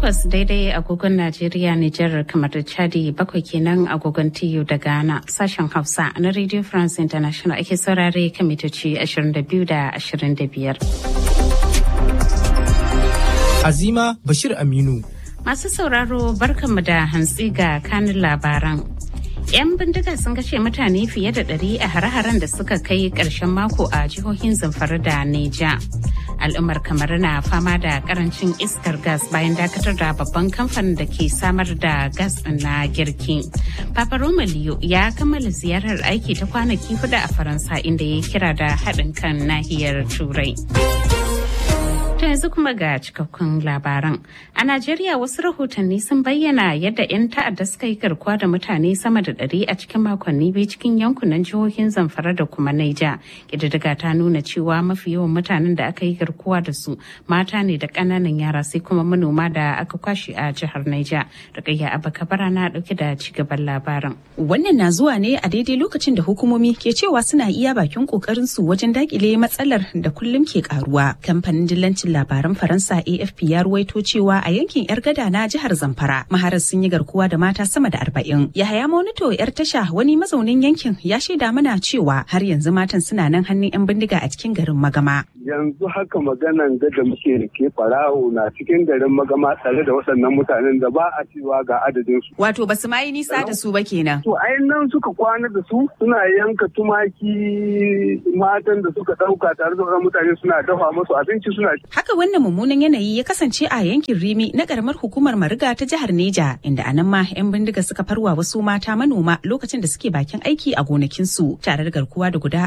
takwas daidai agogon Najeriya, Nijar, kamar da Chadi bakwai kenan agogon TU da Ghana sashen Hausa na Radio France International ake saurare kan mitoci 22 da 25. Azima Bashir Aminu. Masu sauraro barkanmu da hantsi ga kanin labaran. 'Yan bindiga sun kashe mutane fiye da ɗari a hare-haren da suka kai ƙarshen mako a jihohin Zamfara da Neja. al'ummar kamar na fama da karancin iskar gas bayan dakatar da babban kamfanin da ke samar da gas na girki. Papa Roma Leo ya kammala ziyarar aiki ta kwanaki hudu a Faransa inda ya kira da haɗin kan nahiyar Turai. ta yanzu kuma ga cikakkun labaran. A Najeriya wasu rahotanni sun bayyana yadda 'yan ta'adda suka yi garkuwa da mutane sama da ɗari a cikin makonni biyu cikin yankunan jihohin Zamfara da kuma Naija. Ƙididdiga ta nuna cewa mafi yawan mutanen da aka yi garkuwa da su mata ne da ƙananan yara sai kuma manoma da aka kwashe a jihar Naija. Rukayya Abakabara na ɗauke da cigaban labarin. Wannan na zuwa ne a daidai lokacin da hukumomi ke cewa suna iya bakin ƙoƙarin su wajen dakile matsalar da kullum ke karuwa. Kamfanin dillancin labaran faransa afp ya ruwaito cewa a yankin yar gada na jihar zamfara maharar sun yi garkuwa da mata sama da arba'in yahaya monito yar tasha wani mazaunin yankin ya shaida mana cewa har yanzu matan suna nan hannun yan bindiga a cikin garin magama yanzu haka maganan da muke da ke farawo na cikin garin magama tare da waɗannan mutanen da ba a cewa ga adadin su wato basu ma yi nisa da su ba kenan to ai nan suka kwana da su suna yanka tumaki matan da suka ɗauka tare da waɗannan mutane suna dafa musu abinci suna Haka wannan mummunan yanayi ya kasance a yankin Rimi na karamar hukumar Mariga ta jihar Neja inda anan ma 'yan bindiga suka farwa wasu mata manoma lokacin da suke bakin aiki a gonakinsu tare da garkuwa da guda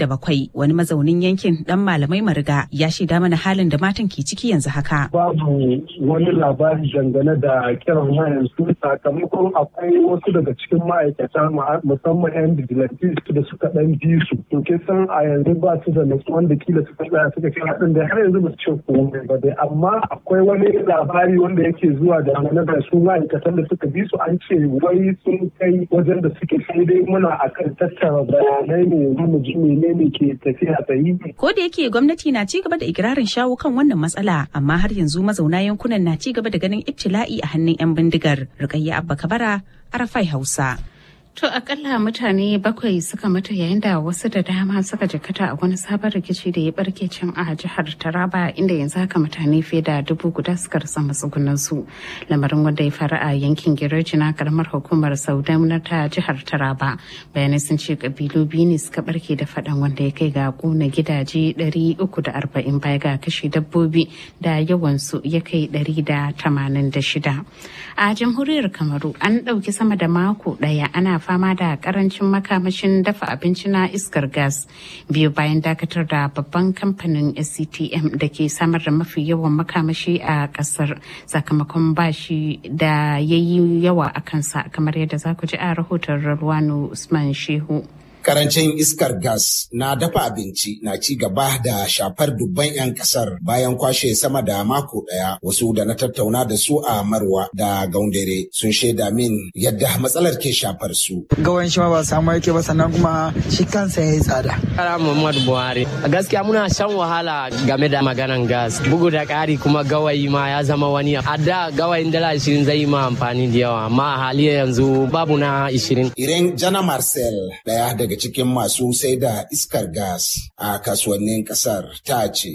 47 wani mazaunin yankin dan malamai Mariga ya shaida mana halin da matan ke ciki yanzu haka. Babu wani labari dangane da kiran wayan su sakamakon akwai wasu daga cikin ma'aikata musamman 'yan vigilantes da suka dan bi su. To ke san a yanzu ba su da nutsuwan da kila suka tsaya suka kira din da har yanzu ba su ce komai ba dai amma akwai wani labari wanda yake zuwa da mana da su ma'aikatan da suka bi su an ce wai sun kai wajen da suke sai dai muna akan tattara bayanai ne mu ji menene ke tafiya sahihi. Ko da yake gwamnati na ci gaba da ikirarin shawo kan wannan matsala amma har yanzu mazauna yankunan na ci gaba da ganin ibtila'i a hannun 'yan bindigar. Rukayya Abba Kabara, Arafai Hausa. To akalla mutane bakwai suka mutu yayin da wasu da dama suka jikata a wani sabon rikici da ya barke can a jihar Taraba inda yanzu haka mutane fiye da dubu guda suka rasa matsugunan su. Lamarin wanda ya faru a yankin Gireji na karamar hukumar Saudam na ta jihar Taraba. Bayanai sun ce kabilu biyu ne suka barke da faɗan wanda ya kai ga kuna gidaje ɗari uku da arba'in baya ga kashe dabbobi da yawansu ya kai ɗari da tamanin da shida. A jamhuriyar Kamaru an ɗauki sama da mako ɗaya ana fama da karancin makamashin dafa abinci na iskar gas biyu bayan dakatar da babban kamfanin sctm da ke samar da mafi yawan makamashi a kasar sakamakon bashi da ya yi yawa a kansa kamar yadda za ku ji a rahoton Rarwano Usman Shehu. Karancin iskar gas na dafa abinci na ci gaba da shafar dubban 'yan kasar bayan kwashe sama da mako ɗaya wasu da na tattauna da su a Marwa da Gaundare sun shaida min yadda matsalar ke shafar su. Gawan shi ma ba samu yake ba sannan kuma shi kansa ya yi tsada. Kara Muhammadu Buhari. A gaskiya muna shan wahala game da maganan gas. Bugu da ƙari kuma gawayi ma ya zama wani. A da gawayin dala ashirin zai yi ma amfani da yawa amma a hali yanzu babu na ashirin. Iren Jana Marcel ɗaya daga cikin masu sai da iskar gas a kasuwannin kasar ta ce.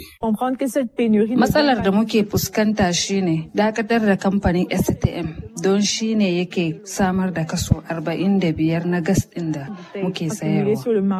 Matsalar da muke fuskanta shine dakatar da kamfanin STM don shine yake samar da kaso 45 na gas ɗin da muke sayarwa.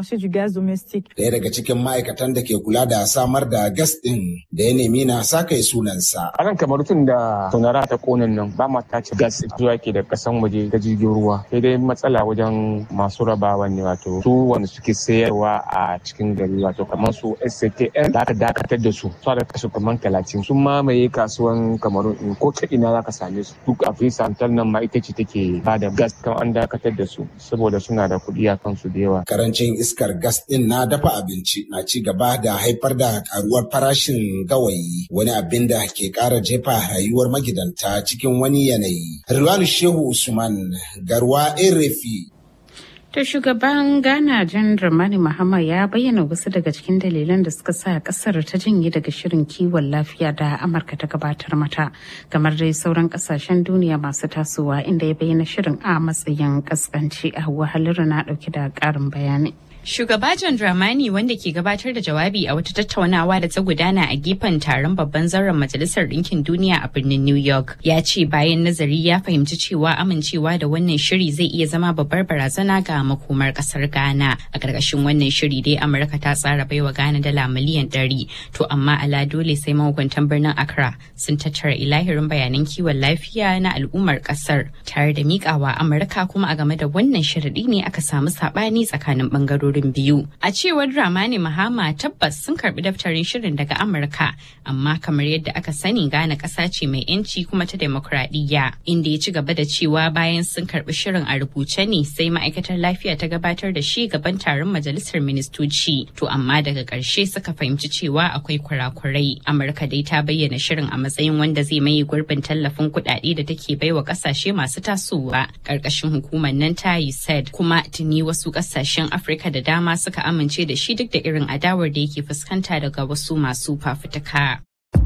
Daya daga cikin ma'aikatan da ke kula da samar da gas ɗin da ya nemi na sakai sunansa. A nan kamar tun da sonara ta konin nan ba ma tace gas zuwa ke da kasan waje ta jirgin ruwa. Sai dai matsala wajen masu rabawa ne wato su wanda suke sayarwa a cikin gari wato kamar su SCTN da aka dakatar da su su da kasu kamar talatin sun mamaye kasuwan kamaru in ko ta ina za ka same su duk a santal nan ma ita ce take ba da gas kan an dakatar da su saboda suna da kuɗi a kansu da yawa. Karancin iskar gas din na dafa abinci na ci gaba da haifar da karuwar farashin gawayi wani abin da ke ƙara jefa rayuwar magidanta cikin wani yanayi. Rilwanu Shehu Usman Garwa Erefi To shugaban Ghana Jan Dramani Mahama ya bayyana wasu daga cikin dalilan da suka sa kasar ta janye daga shirin kiwon lafiya da Amurka ta gabatar mata, kamar dai sauran kasashen duniya masu tasowa inda ya bayyana shirin a matsayin kaskanci a wahalar na dauke da karin bayani. Shugaba John Dramani wanda ke gabatar da jawabi a wata tattaunawa da ta gudana a gefen taron babban zauren Majalisar Ɗinkin Duniya a birnin New York ya ce bayan nazari ya fahimci cewa amincewa da wannan shiri zai iya zama babbar barazana ga makomar ƙasar Ghana. A ƙarƙashin wannan shiri dai Amurka ta tsara baiwa Ghana dala miliyan ɗari to amma ala dole sai mahukuntan birnin Accra sun tattara ilahirin bayanan kiwon lafiya na al'ummar ƙasar tare da miƙawa Amurka kuma a game da wannan sharaɗi ne aka samu saɓani tsakanin ɓangarorin bangarorin biyu. A cewar Dramani Mahama tabbas sun karbi daftarin shirin daga Amurka, amma kamar yadda aka sani Ghana ƙasa ce mai yanci kuma ta demokradiyya. Inda ya ci gaba da cewa bayan sun karbi shirin a rubuce ne sai ma'aikatar lafiya ta gabatar da shi gaban taron majalisar ministoci. To amma daga ƙarshe suka fahimci cewa akwai kurakurai. Amurka dai ta bayyana shirin a matsayin wanda zai maye gurbin tallafin kuɗaɗe da take baiwa ƙasashe masu tasowa ƙarƙashin hukumar nan ta USAID kuma tuni wasu ƙasashen Afirka da dama suka amince da shi duk da irin adawar da yake fuskanta daga wasu masu fafutuka.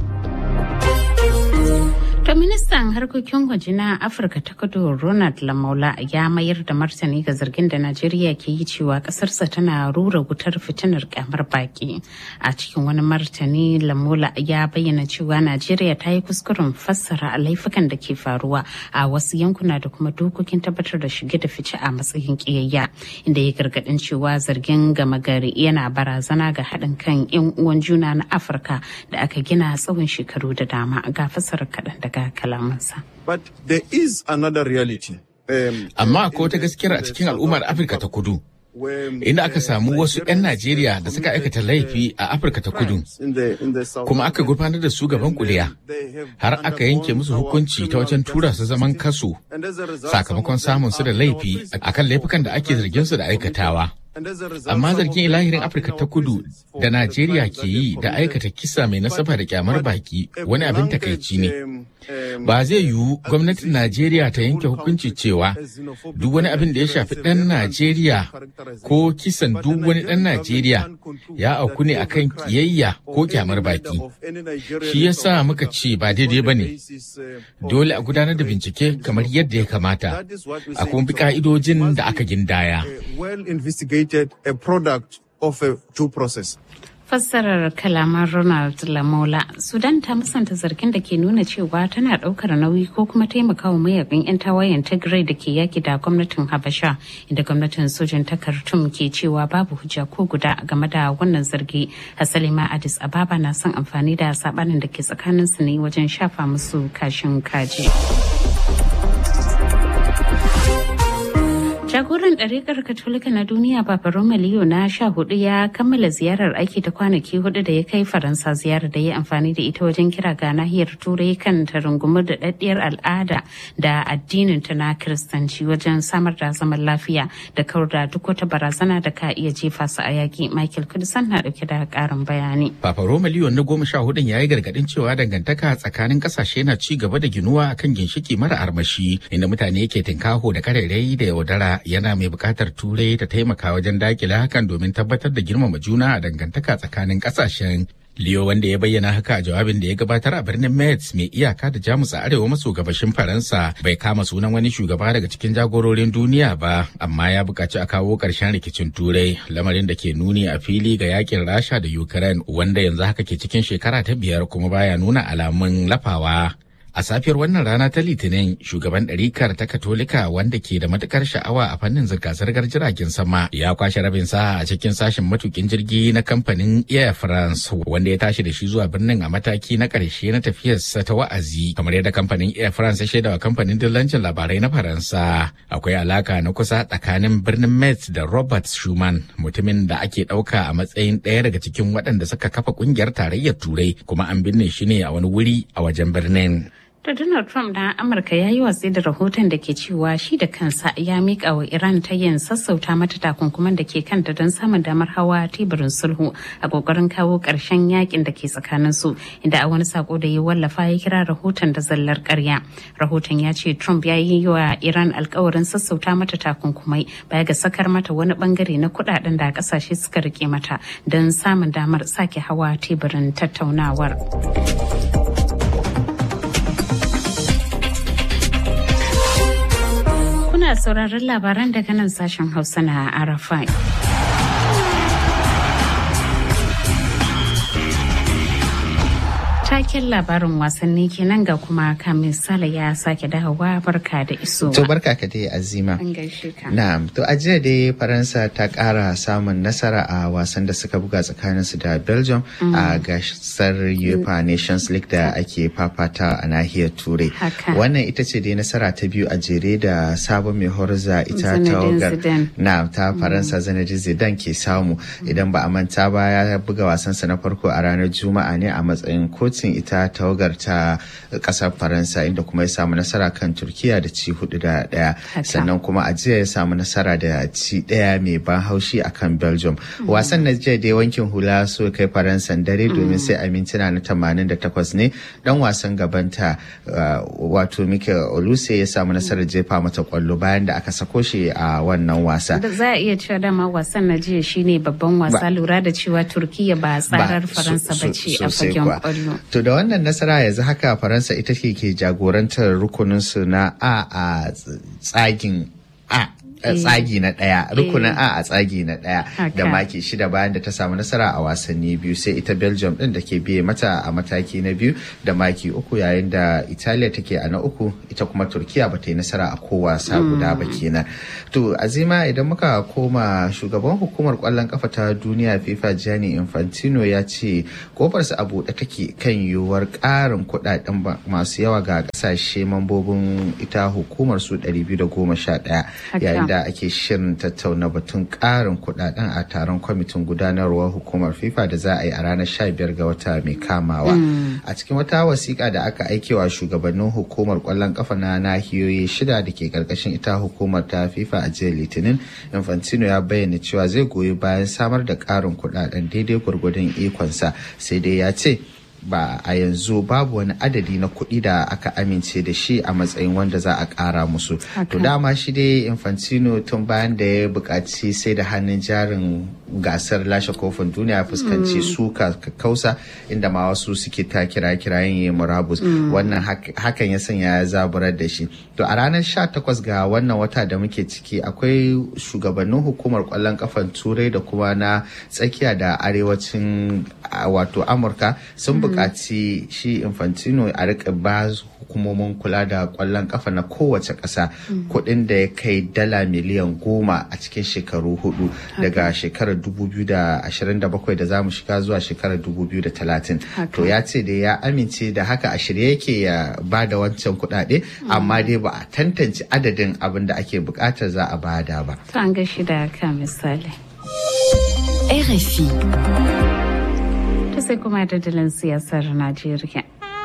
To ministan harkokin waje na Afirka ta kudu Ronald Lamola ya mayar da martani ga zargin da Najeriya ke yi cewa kasarsa tana rura wutar fitinar kyamar baki. A cikin wani martani Lamola ya bayyana cewa Najeriya ta yi kuskuren fassara laifukan da ke faruwa a wasu yankuna da kuma dokokin tabbatar da shige da fice a matsayin kiyayya inda ya gargadin cewa zargin gama gari yana barazana ga haɗin kan 'yan uwan juna na Afirka da aka gina tsawon shekaru da dama ga fassarar kaɗan daga kalamansa. But there is another reality. Amma akwai wata gaskiyar a cikin al'ummar Afirka ta kudu. Inda aka samu wasu 'yan Najeriya da suka aikata laifi a Afirka ta kudu, kuma aka gurfanar da su gaban kuliya, har aka yanke musu hukunci ta wajen tura su zaman kaso sakamakon samun su da laifi akan laifukan da ake zargin su da aikatawa. Amma zargin ilahirin Afirka ta kudu da Najeriya ke yi da aikata kisa mai nasaba da kyamar baki wani abin takaici ne. Ba zai yiwu gwamnatin Najeriya ta yanke hukunci cewa duk wani abin da ya shafi ɗan Najeriya ko kisan duk wani ɗan Najeriya ya auku ne akan kiyayya ko kyamar baki. Shi yasa muka ce ba daidai ba ne. Dole a gudanar da bincike kamar yadda ya kamata, a kuma bi ka'idojin da aka gindaya. investigated a product of a due process. fassarar kalaman ronald lamola sudan ta musanta zargin da ke nuna cewa tana daukar nauyi ko kuma taimakawa mayakan 'yan tawayen tigray da ke yaki da gwamnatin habasha inda gwamnatin sojin ta khartoum ke cewa babu hujja ko guda game da wannan zargi hasali ma addis ababa na son amfani da sabanin da ke tsakanin su ne wajen shafa musu kashin kaji. Jagoran ɗariƙar Katolika na duniya Papa Roma Leo na sha hudu ya kammala ziyarar aiki ta kwanaki hudu da ya kai Faransa ziyarar da ya amfani da ita wajen kira ga nahiyar Turai kan ta rungumar da ɗaɗɗiyar al'ada da addinin ta na Kiristanci wajen samar da zaman lafiya da kawar da duk wata barazana da ka iya jefa su a yaƙi. Michael Kudisan na ɗauke da ƙarin bayani. Papa Roma Leo na goma sha hudun ya yi gargaɗin cewa dangantaka tsakanin ƙasashe na ci gaba da ginuwa akan ginshiki mara armashi inda mutane ke tinkaho da karerai da yaudara yana mai buƙatar turai ta taimaka wajen dakile hakan domin tabbatar da girmama juna a dangantaka tsakanin ƙasashen Leo wanda ya bayyana haka a jawabin da ya gabatar a birnin Metz mai iyaka da Jamus a arewa maso gabashin Faransa bai kama sunan wani shugaba daga cikin jagororin duniya ba amma ya buƙaci a kawo ƙarshen rikicin Turai lamarin da ke nuni a fili ga yakin Rasha da Ukraine wanda yanzu haka ke cikin shekara ta biyar kuma baya nuna alamun lafawa. A safiyar wannan rana ta Litinin, shugaban ɗarikar ta Katolika wanda ke da matukar sha'awa a fannin zirga-zirgar jiragen sama ya kwashe rabin sa a cikin sashen matukin jirgi na kamfanin Air France wanda ya tashi da shi zuwa birnin a mataki na ƙarshe na tafiyarsa ta wa'azi kamar yadda kamfanin Air France ya shaidawa kamfanin dillancin labarai na Faransa. Akwai alaka na kusa tsakanin birnin Metz da Robert Schuman mutumin da ake ɗauka a matsayin ɗaya daga cikin waɗanda suka kafa ƙungiyar tarayyar Turai kuma an binne shi ne a wani wuri a wajen birnin. To Donald Trump na Amurka ya yi watsi da rahoton da ke cewa shi da kansa ya miƙa wa Iran ta yin sassauta mata takunkuman da ke kanta don samun damar hawa teburin sulhu a ƙoƙarin kawo ƙarshen yakin da ke tsakanin su inda a wani sako da ya wallafa ya kira rahoton da zallar ƙarya. Rahoton ya ce Trump ya yi wa Iran alkawarin sassauta mata takunkumai baya ga sakar mata wani bangare na kuɗaɗen da ƙasashe suka rike mata don samun damar sake hawa teburin tattaunawar. Kuna sauraron labaran daga nan sashen Hausa na Arafai. Taken labarin wasanni kenan ga kuma kamin sala ya sake dawowa barka da iso. To barka ka dai azima. An gaishe ka. Na'am, to a jiya dai Faransa ta ƙara samun nasara a wasan da suka buga tsakaninsu da Belgium a gasar UEFA Nations League da ake fafata a nahiyar Turai. Haka. Wannan ita ce dai nasara ta biyu a jere da sabon mai horza ita Zinedine tawagar Zidane. na ta Faransa Zinedine Zidane ke samu idan ba a manta ba ya buga wasansa na farko a ranar Juma'a ne a matsayin kocin ita tawagar ta kasar Faransa inda kuma ya samu nasara kan Turkiya da ci hudu da daya Haka. sannan kuma a jiya ya samu nasara da ci daya mai ban haushi akan Belgium wasan na jiya dai wankin hula so kai Faransan dare domin sai a mintuna na 88 ne dan wasan gabanta uh, wato Mikel Oluse ya samu nasarar jefa mata kwallo bayan da aka sako shi a wannan wasa Da za a iya cewa dama wasan na jiya shine babban wasa Ba- lura da cewa Turkiya ba tsarar Ba, Faransa so- ba so- ce a sosai fagen kuwa. kwallo. To da wannan nasara yanzu haka Faransa ita ce ke jagorantar rukuninsu na A a tsagin A. a Eh. tsagi na ɗaya rukunin Eh. a a tsagi na ɗaya da Haka. maki shida bayan da ta samu nasara a wasanni biyu sai ita belgium ɗin da ke biye mata a mataki na biyu da maki uku yayin da italiya take a na uku ita kuma turkiya ba ta yi nasara a ko wasa guda ba kenan to azima idan muka koma shugaban hukumar kwallon kafa ta duniya fifa gianni infantino ya ce kofarsa a buɗe take kan yiwuwar ƙarin kuɗaɗen ba- masu yawa ga ƙasashe mambobin ita hukumar su 211 Haka. yayin da ake shirin tattauna batun ƙarin kuɗaɗen a taron kwamitin gudanarwar hukumar fifa da za a yi a ranar 15 ga wata mai kamawa a cikin wata wasiƙa da aka aikewa shugabannin hukumar ƙwallon ƙafa na nahiyoyi shida da ke ƙarƙashin ita hukumar ta fifa a jiya litinin infantino ya bayyana cewa zai goyi bayan samar da ƙarin kuɗaɗen daidai gwargwadon ikonsa sai dai ya ce ba a yanzu babu wani adadi na kuɗi da aka amince da shi a matsayin wanda za a ƙara musu to dama shi dai infantino tun bayan da ya buƙaci sai da hannun jarin gasar lashe kofin duniya ya fuskanci suka kausa inda ma wasu suke ta kira kirayen ya murabus wannan hak- hakan ya sanya ya zaburar da shi to a ranar 18 ga wannan wata da muke ciki akwai shugabannin hukumar kwallon kafan turai da kuma na tsakiya da arewacin a, wato amurka sun buƙaci shi infantino a rika ba hukumomin kula da kwallon kafa na kowace ƙasa kuɗin da ya kai dala miliyan goma a cikin shekaru hudu daga shekarar 2027 da za mu shiga zuwa shekarar 2030 to ya ce da ya amince da haka a shirye yake ya ba da wancan kuɗaɗe amma dai ba a tantance adadin abin da ake buƙatar za a bada ba To an gashi da ka misali. RFI. To sai kuma dadalin siyasar Najeriya.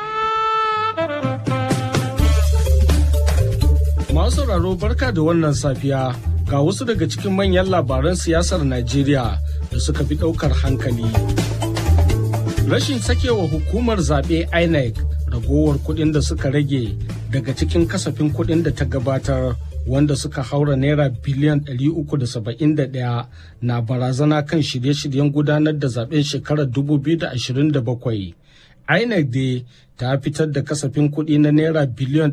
Masu sauraro barka da wannan safiya ga wasu daga cikin manyan labaran siyasar Najeriya da suka fi ɗaukar hankali. Rashin sakewa hukumar zaɓe INEC ragowar kuɗin da suka rage daga cikin kasafin kuɗin da ta gabatar wanda suka haura naira biliyan 371 na barazana kan shirye-shiryen gudanar da zaben shekarar 2027. INEC dai ta fitar da kasafin kuɗi na naira biliyan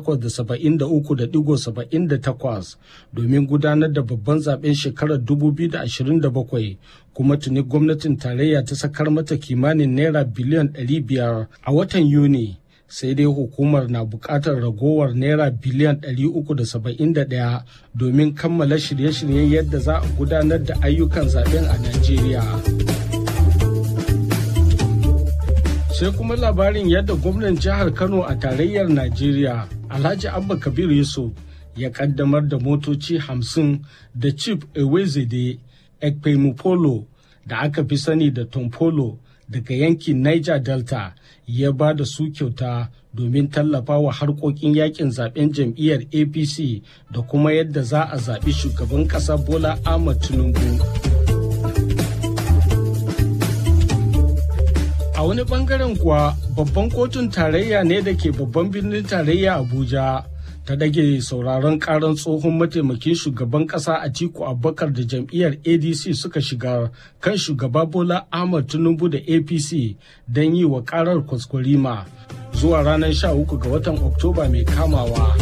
873.78 domin gudanar da babban zaben shekarar 2027 kuma tuni gwamnatin tarayya ta sakar mata kimanin naira biliyan 500 a watan Yuni. sai dai hukumar na buƙatar ragowar naira biliyan 371 domin kammala shirye-shiryen yadda za a gudanar da ayyukan zaben a Najeriya. sai kuma labarin yadda gwamnan jihar kano a tarayyar najeriya alhaji abba kabir yusuf ya kaddamar da motoci hamsin da chief ewezede ekpemupolo da aka fi sani da tompolo daga yankin niger delta ya ba da su kyauta domin tallafa wa harkokin yakin zaben jam'iyyar apc da kuma yadda za a zaɓi shugaban ƙasa bola ahmad tinubu a wani bangaren kuwa babban kotun tarayya ne da ke babban birnin tarayya abuja ta dage sauraron karan tsohon mataimakin shugaban kasa a tiku abubakar da jam'iyyar adc suka shiga kan shugaba bola ahmad tinubu da apc don yi wa karar kwaskwarima zuwa ranar 13 ga watan oktoba mai kamawa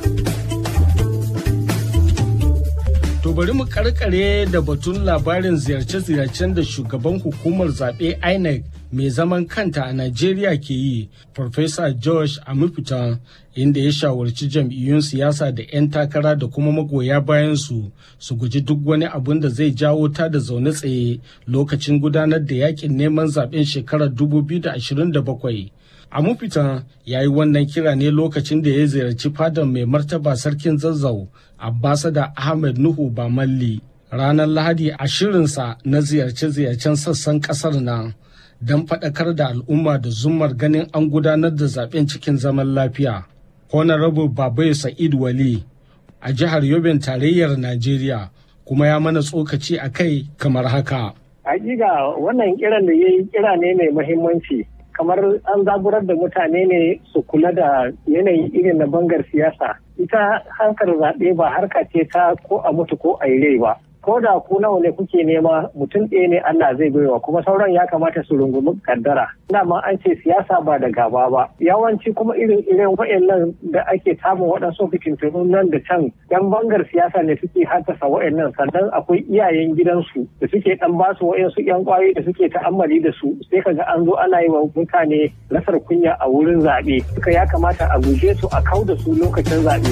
To bari mu karkare da batun labarin ziyarce-ziyarcen da shugaban hukumar zaɓe INEC mai zaman kanta a Najeriya ke yi, Farfesa Josh Amufitan, inda ya shawarci jam'iyyun siyasa da 'yan takara da kuma magoya bayansu su guji duk wani abun da zai jawo ta da zaune tsaye lokacin gudanar da yakin neman zaɓen shekarar 2027. Amufitan ya yi wannan kira ne lokacin da ya ziyarci fadar mai martaba sarkin zazzau Abbasada Ahmed Nuhu Bamalli ranar Lahadi a shirinsa na ziyarce-ziyarcen sassan kasar nan don faɗakar da al'umma da zumar ganin an gudanar da zaben cikin zaman lafiya. Honorable Babai Sa'id Wali a jihar Yobin tarayyar Najeriya kuma ya mana tsokaci a kai kamar haka. Hakika wannan kiran da ya yi kira ne mai muhimmanci. kamar an zaburar da mutane ne su kula da yanayi irin na bangar siyasa ita harkar zaɓe ba harka ce ta ko a mutu ko a yi rai ba ko da ku nawa ne kuke nema mutum ɗaya ne Allah zai baiwa kuma sauran ya kamata su rungumi kaddara dama an ce siyasa ba da gaba ba yawanci kuma irin irin wa'annan da ake samun waɗansu fitintunu nan da can yan bangar siyasa ne suke haddasa wa'annan sannan akwai iyayen gidansu da suke dan basu wa'ansu yan kwayoyi da suke ta'ammali da su sai kaga an zo ana yi wa mutane rasar kunya a wurin zaɓe suka ya kamata a guje su a kau da su lokacin zaɓe.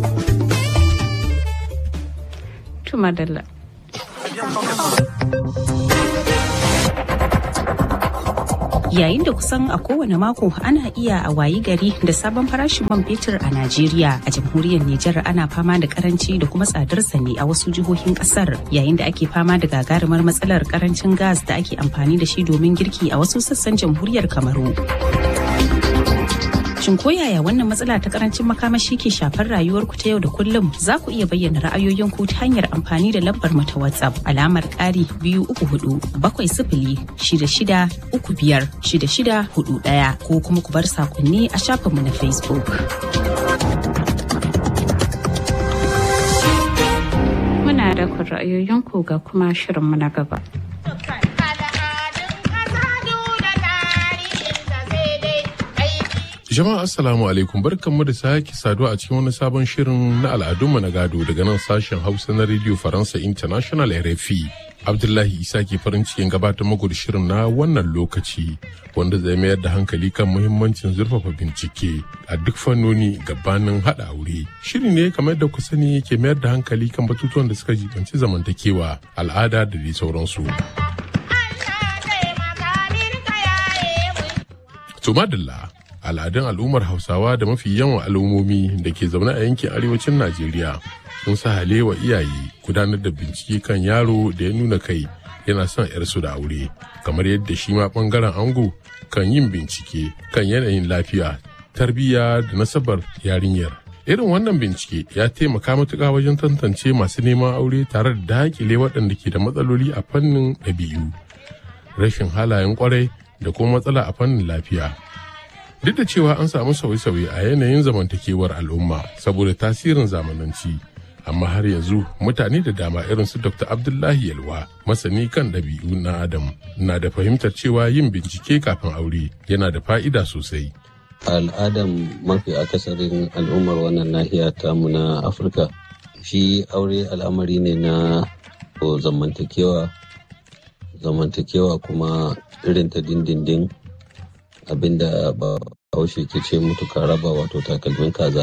Tumadalla. Yayin da kusan a kowane mako ana iya a wayi gari da sabon farashin man fetur a Najeriya a jamhuriyar Nijar ana fama da karanci da kuma tsadar ne a wasu jihohin kasar yayin da ake fama da gagarumar matsalar karancin gas da ake amfani da shi domin girki a wasu sassan jamhuriyar Kamaru. Shin ko yaya wannan matsala ta karancin makamashi ke shafar rayuwarku ta yau da kullum za ku iya bayyana ra'ayoyinku ta hanyar amfani da lambar mu ta WhatsApp alamar ƙari biyu uku hudu bakwai sifili shida shida uku biyar shida shida hudu ɗaya ko kuma ku bar sakonni a shafinmu na Facebook. Muna da ku ra'ayoyinku ga kuma shirinmu na gaba. Jama'a Assalamu alaikum barkanmu da sake saduwa a cikin wani sabon shirin na al'adunmu na gado daga nan sashen Hausa na Radio Faransa International RFI. Abdullahi Isa ke farin cikin gabatar muku da shirin na wannan lokaci wanda zai mayar da hankali kan muhimmancin zurfafa bincike a duk fannoni gabanin haɗa aure. Shiri ne kamar da ku sani ke mayar da hankali kan batutuwan da suka jibanci zamantakewa, al'ada da dai sauransu. Tumadilla al'adun al'ummar hausawa da mafi yawan al'ummomi da ke zaune a yankin arewacin najeriya sun sa wa iyaye gudanar da bincike kan yaro da ya nuna kai yana son yarsu da aure kamar yadda shi ma bangaren ango kan yin bincike kan yanayin lafiya tarbiyya da nasabar yarinyar irin wannan bincike ya taimaka matuƙa wajen tantance masu neman aure tare da dakile waɗanda ke da matsaloli a fannin ɗabi'u rashin halayen kwarai da kuma matsala a fannin lafiya duk da cewa an samu sauye-sauye a yanayin zamantakewar al'umma saboda tasirin zamananci amma har yanzu mutane da dama irin su dr abdullahi yalwa masani kan ɗabi'u na adam na da fahimtar cewa yin bincike kafin aure yana da fa'ida sosai al'adan mafi akasarin al'ummar wannan nahiya tamu na afirka shi aure al'amari ne na zamantakewa zamantakewa kuma irin ta dindindin abinda ba haushe ke ce mutuka raba wato takalmin kaza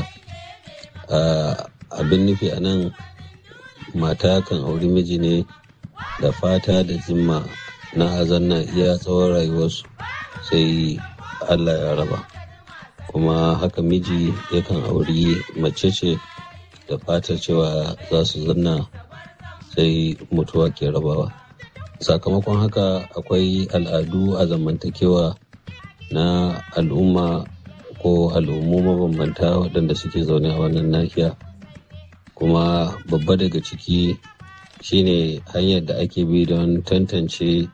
abin nufi a nan mata kan auri miji ne da fata da zimma na azanna iya tsawon rayuwarsu sai allah ya raba kuma haka miji yakan auri mace ce da fatar cewa za su zanna sai mutuwa ke rabawa sakamakon haka akwai al'adu a zamantakewa na al'umma ko ko al'ummu mabambanta waɗanda suke zaune a wannan nahiya kuma babba daga ciki shine hanyar da ake bi don tantance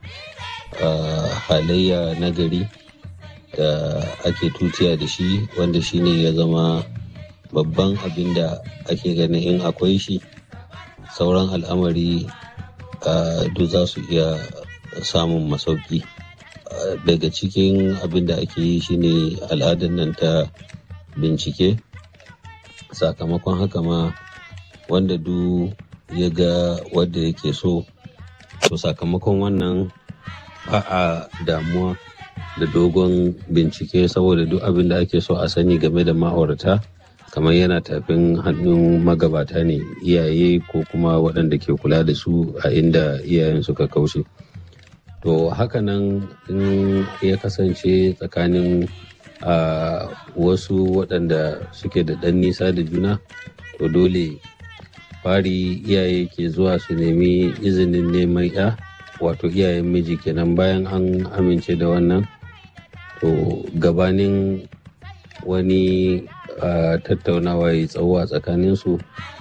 halayya na gari da ake tutiya da shi wanda shine ya zama babban abin da ake ganin in akwai shi sauran al'amari duk za su iya samun masauki daga cikin abin da ake yi shine al'adar nan ta bincike sakamakon haka ma wanda du ya ga wadda yake so to sakamakon wannan ba a damuwa da dogon bincike saboda duk abin da ake so a sani game da ma'aurata kamar yana tafin hannun magabata ne iyaye ko kuma waɗanda ke kula da su a inda iyayen suka kaushe to hakanan in ya kasance tsakanin a wasu waɗanda suke da ɗan nisa da juna to dole fari iyaye ke zuwa su nemi izinin neman ya wato iyayen miji kenan bayan an amince da wannan to gabanin wani tattaunawa ya tsawo a tsakaninsu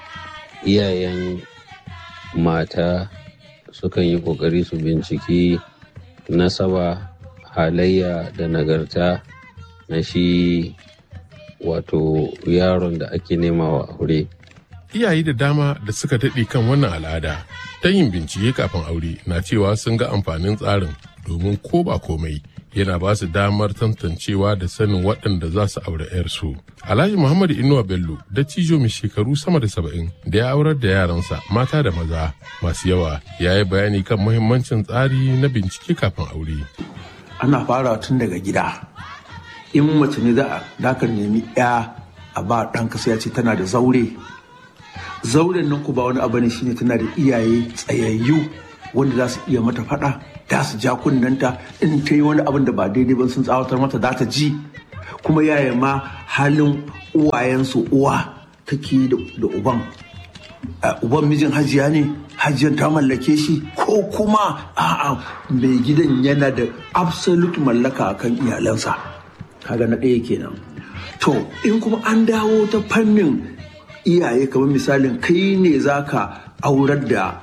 iyayen mata sukan yi ƙoƙari su binciki nasaba halayya da nagarta na shi wato yaron da ake nema wa aure. Iyaye da dama da suka daɗe kan wannan al'ada ta yin bincike kafin aure na cewa sun ga amfanin tsarin domin ko ba komai yana ba su damar tantancewa da sanin waɗanda za su aure 'yarsu. Alhaji Muhammadu Inuwa Bello da cijo mai shekaru sama da saba'in da ya aurar da yaransa mata da maza masu yawa ya yi bayani kan muhimmancin tsari na bincike kafin aure. Ana fara tun daga gida. In mace ne za a ka nemi 'ya a ba ɗanka sai ya ce tana da zaure. Zauren nan ku ba wani abu ne shine tana da iyaye tsayayyu wanda za su iya mata faɗa da su ja kunnanta in ta yi wani abin da ba daidai ba sun tsawatar mata za ta ji kuma yaya ma halin uwayensu uwa take da uban uban mijin hajiya ne hajiyar ta mallake shi ko kuma a'a mai gidan yana da absolute mallaka akan iyalansa kaga na ɗaya kenan to in kuma an dawo ta fannin iyaye kamar misalin kai ne zaka aurar da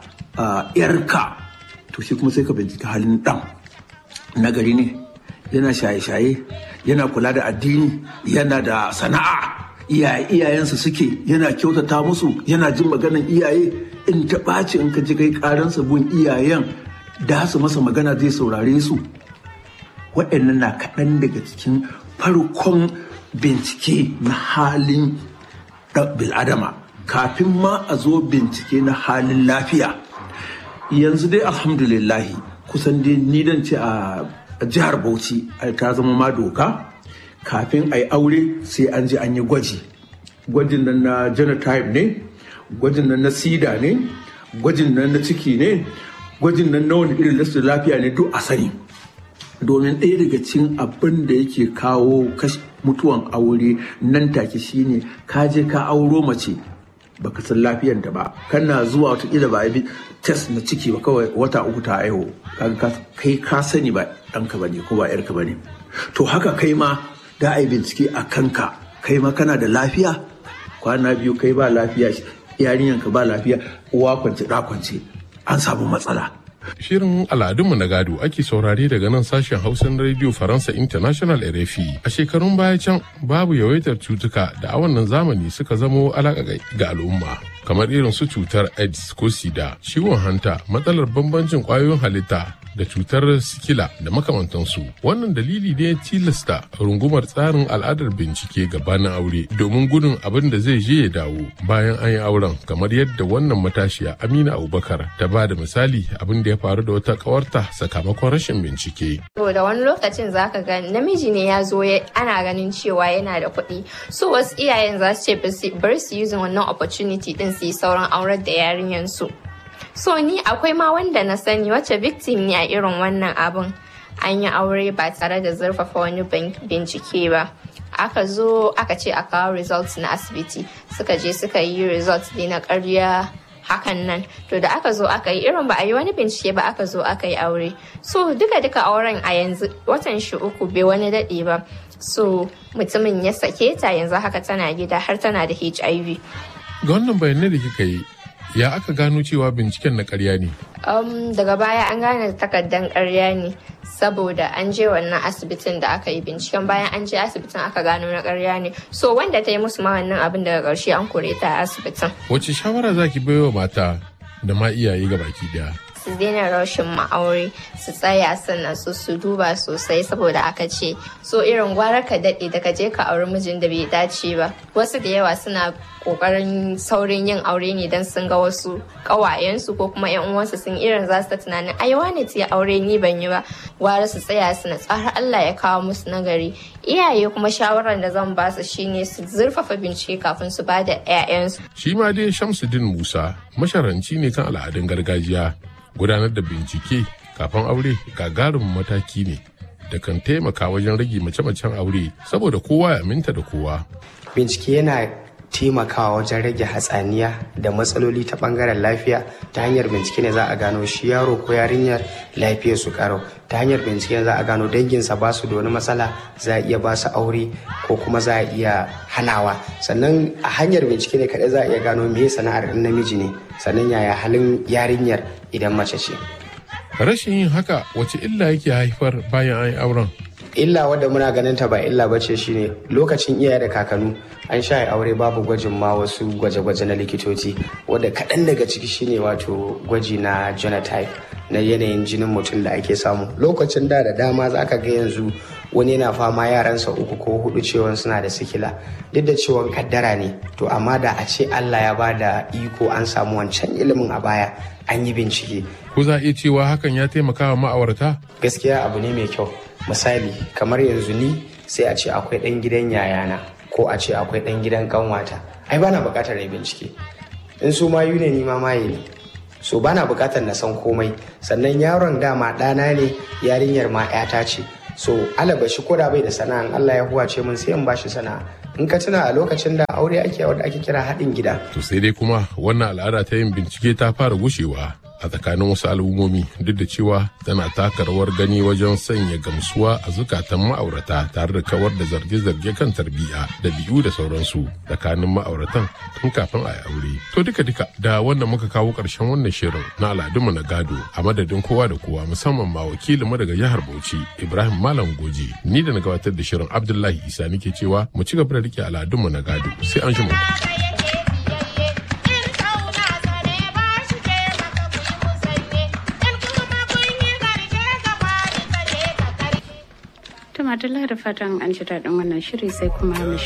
yarka to shi kuma sai ka bincika halin ɗan nagari ne yana shaye-shaye yana kula da addini yana da sana'a iyayensa suke yana kyautata musu yana jin maganan iyaye in ta ɓaci in ka ji kai ƙaransa gun iyayen da su masa magana zai saurare su waɗannan na kaɗan daga cikin farkon bincike na halin bil'adama kafin ma a zo bincike na halin lafiya yanzu dai alhamdulillahi kusan dai ni dan ce a jihar bauchi ta zama ma doka kafin a yi aure sai an je an yi gwaji gwajin nan na genotype ne gwajin nan na sida ne gwajin nan na ciki ne gwajin nan na wani irin lasu lafiya ne duk a sani domin ɗaya daga cikin abin da yake kawo mutuwan aure nan take shine ka je ka auro mace baka san lafiyanta ba kana zuwa watakila ba bi test na ciki ba kawai wata uku ta aiho kai ka sani ba ɗanka ba ne ko ba yarka ba ne to haka kai ma da a yi bincike a kanka kai ma kana da lafiya kwana biyu kai ba lafiya yarinyanka ba lafiya uwa kwance ɗa kwance an samu matsala Shirin al'adunmu na gado ake saurare daga nan sashen Hausan Radio Faransa International RFI. A shekarun baya can babu yawaitar cutuka da a wannan zamani suka zamo alaƙa ga al'umma. Kamar irin su cutar AIDS ko SIDA, ciwon hanta, matsalar bambancin ƙwayoyin halitta da cutar sikila da makamantansu. Wannan dalili ne ya tilasta rungumar tsarin al'adar bincike gabanin aure domin gudun abin da zai je ya dawo bayan an yi auren kamar yadda wannan matashiya Amina Abubakar ta ba da misali abin da ya faru da wata kawarta sakamakon rashin bincike. da wani lokacin zaka ga namiji ne ya zo ana ganin cewa yana da kuɗi so wasu iyayen za su ce bari su using wannan opportunity din su yi sauran aurar da yarinyan su. So ni akwai ma wanda na sani wacce victim ne a irin wannan abun. An yi aure ba tare da zurfafa wani bincike ba. Aka zo aka ce a kawo results na asibiti. Suka je suka yi results ne na karya hakan nan. To da aka zo aka yi irin ba a yi wani bincike ba aka zo aka yi aure. So duka duka auren a yanzu watan shi uku bai wani daɗe ba. so mutumin ya sake ta yanzu haka tana gida har tana da hiv ga wannan bayanai da kika yi ya aka gano cewa binciken na karya ne um, daga baya an gane takardan karya ne saboda an je wannan asibitin da aka yi binciken bayan an je asibitin aka gano na karya ne so wanda ta yi musu ma wannan abin daga ƙarshe an kore ta a asibitin wace shawara zaki baiwa mata da ma iyaye ga baki daya su daina rashin ma'aure su tsaya sannan su su duba sosai saboda aka ce so irin gwara ka daɗe da ka je ka auri mijin da bai dace ba wasu da yawa suna kokarin saurin yin aure ne don sun ga wasu ƙawayensu ko kuma yan uwansu sun irin za su ta tunanin ai wane ta aure ni ban yi ba gwara su tsaya su na tsara Allah ya kawo musu nagari iyaye kuma shawarar da zan ba su shine su zurfafa bincike kafin su ba da 'ya'yansu shi ma dai Shamsuddin Musa masharanci ne kan al'adun gargajiya gudanar da bincike kafin aure gagarumin mataki ne da kan taimaka wajen rage mace-macen aure saboda kowa ya aminta da kowa. Bincike yana taimakawa wajen rage hatsaniya da matsaloli ta bangaren lafiya ta hanyar bincike ne za a gano shi yaro ko yarinyar lafiyar su karo ta hanyar bincike za a gano danginsa ba su da wani matsala za a iya ba su aure ko kuma za a iya hanawa sannan a hanyar bincike ne kaɗai za a iya gano me sana'ar ɗin namiji ne sannan yaya halin yarinyar idan mace ce. Rashin yin haka wace illa yake haifar bayan an yi auren? illa wadda muna ganin ta ba illa bace shine lokacin iyaye da kakanu an sha aure babu gwajin ma wasu gwaje-gwaje na likitoci wadda kaɗan daga ciki shine wato gwaji na genotype na yanayin jinin mutum da ake samu lokacin da da dama za ka ga yanzu wani yana fama yaransa uku ko hudu cewa suna da sikila duk da cewa kaddara ne to amma da a ce allah ya ba da iko an samu wancan ilimin a baya an yi bincike ko za a iya cewa hakan ya taimaka wa ma'aurata gaskiya abu ne mai kyau misali kamar yanzu ni sai a ce akwai ɗan gidan yayana ko a ce akwai ɗan gidan kanwata ai bana buƙatar na bincike in su mayu ne ni ma maye ne so bana buƙatar na san komai sannan yaron dama ɗana ne yarinyar ma 'yata ce so alabashi ko da bai da sana'a Allah ya huwace mun sai in bashi sana'a in ka tuna a lokacin da aure ake wanda ake kira haɗin gida to sai dai kuma wannan al'ada ta yin bincike ta fara gushewa a tsakanin wasu al'ummomi duk da cewa tana taka rawar gani wajen sanya gamsuwa a zukatan ma'aurata tare da kawar da zarge-zarge kan tarbiyya da biyu da sauransu tsakanin ma'auratan tun kafin a yi aure. To duka duka da wannan muka kawo ƙarshen wannan shirin na al'adunmu na gado a madadin kowa da kowa musamman ma wakilinmu daga jihar Bauchi Ibrahim Malam Goji ni da na gabatar da shirin Abdullahi Isa nake cewa mu ci gaba da rike al'adunmu na gado sai an shi Tumatula da fatan an ji daɗin wannan shiri sai kuma mu